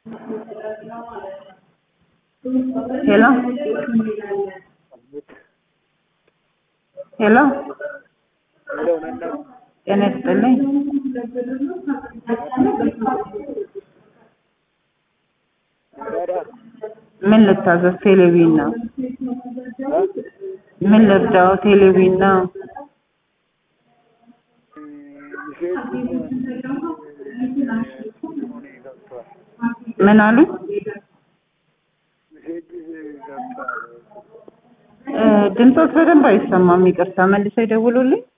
ሄሎ ሄሎ ጤና ይስጥልኝ። ምን ልታዘዝ? ቴሌቪዥን ነው። ምን ልርዳው? ቴሌቪዥን ነው። ምን አሉ? እ ድምፆት በደንብ አይሰማም። ይቅርታ መልሰው ይደውሉልኝ።